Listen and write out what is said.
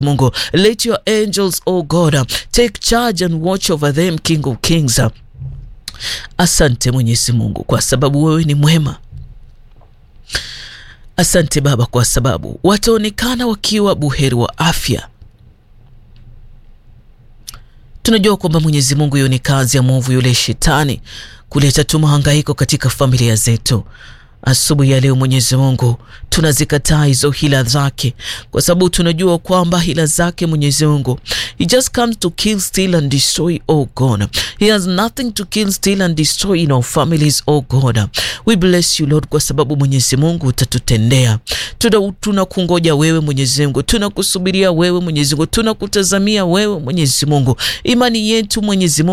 Mungu, let your angels, oh God, take charge and watch over them, King of Kings. Asante Mwenyezi Mungu kwa sababu wewe ni mwema. Asante Baba kwa sababu wataonekana wakiwa buheri wa afya. Tunajua kwamba Mwenyezi Mungu, hiyo ni kazi ya mwovu yule shetani kuleta tu mahangaiko katika familia zetu. Asubuhi ya leo Mwenyezi Mungu, tunazikataa hizo hila zake, kwa sababu tunajua kwamba hila zake Mwenyezi Mungu, he just comes to kill, steal and destroy. Oh God, he has nothing to kill, steal and destroy in our families. Oh God, we bless you Lord, kwa sababu Mwenyezi Mungu utatutendea. Tunakungoja wewe Mwenyezi Mungu, tunakusubiria wewe Mwenyezi Mungu, tunakutazamia wewe Mwenyezi Mungu, imani yetu Mwenyezi Mungu